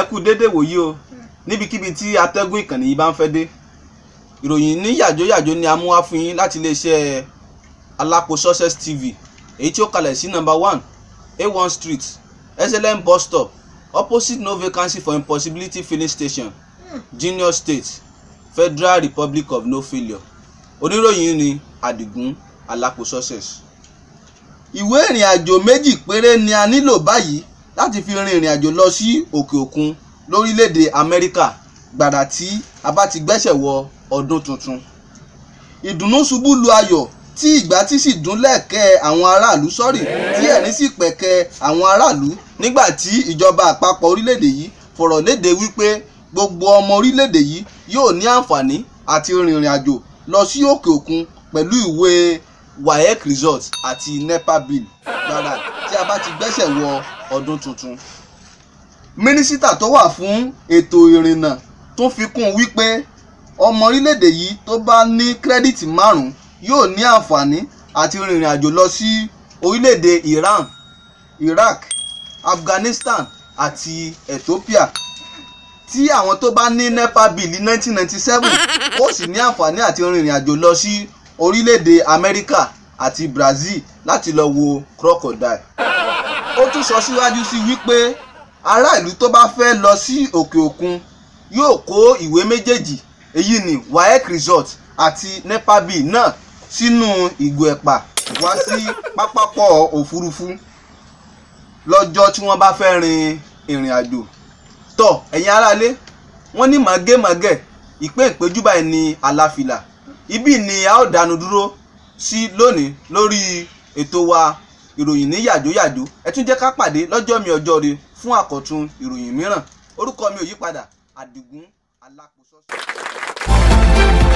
kú dédé wòyí o níbikíbi tí atẹ́gùn ìkànnì yìí bá ń fẹ́ dé ìròyìn ní yàjóyàjó ni a mú wá fún yín láti iléeṣẹ́ alápò success tv èyí tí ó kalẹ̀ sí number one a1 street slm bus stop opposite no vacancy for impossibility filling station junior state federal republic of no failure oníròyìn ni àdìgún alápò success. ìwé ìrìn àjò méjì péré ni a nílò báyìí láti fi rin ìrìn àjò lọ sí òkè òkun lórílẹ̀‐èdè amẹ́ríkà gbàrà tí a bá ti gbẹ́sẹ̀ wọ ọdún tuntun. ìdùnnú ṣubú lu ayọ̀ tí ìgbà tí sì dún lẹ́ẹ̀kẹ́ àwọn aráàlú sọ́rí tí ẹ̀rín sì pẹ̀kẹ́ àwọn aráàlú nígbà tí ìjọba àpapọ̀ orílẹ̀‐èdè yìí fọ̀rọ̀ léde wípé gbogbo ọmọ orílẹ̀‐èdè yìí yóò ní àǹfààní àti rìnrìn àjò lọ sí òkè òkun pẹ̀lú ìwé waec result àti nepa bill gbàrà tí a bá ti gbẹ́sẹ̀ wọ ọdún tuntun. mínísítà tó wà fún ètò ìrìnnà tún fi kún un wípé ọmọ orílẹ̀-èdè yìí tó bá ní kírẹ́dìtì márùn-ún yóò ní àǹfààní àti rìnrìn àjò lọ sí orílẹ̀-èdè Iran Iraq Afghanistan àti Ethiopia tí àwọn tó bá ní nepa bill 1997 ó sì ní àǹfààní àti rìnrìn àjò lọ sí orílẹ̀-èdè Amẹ́ríkà àti Brazil láti lọ wo crocodile. ó tún sọ síwájú sí wípé ará ìlú tó bá fẹ́ lọ sí òkè òkun yóò kó ìwé méjèèjì èyí ni waec result àti nepa bill náà sínú ìgò ẹ̀pà wá sí pápákọ̀ òfurufú lọ́jọ́ tí wọ́n bá fẹ́ rin ìrìn àjò tọ̀ ẹ̀yin aráalé wọ́n ní màgẹ́màgẹ́ ìpé ìpéjú báyìí ní aláfilà ibí ni a ó dánu dúró sí lónìí lórí ètò wa ìròyìn ní yàjóyàjó ẹ tún jẹ́ ká pàdé lọ́jọ́ mi ọjọ́ re fún àkọ́tún ìròyìn mìíràn orúkọ mi ò yípadà àdìgún alápòsọ́sọ́.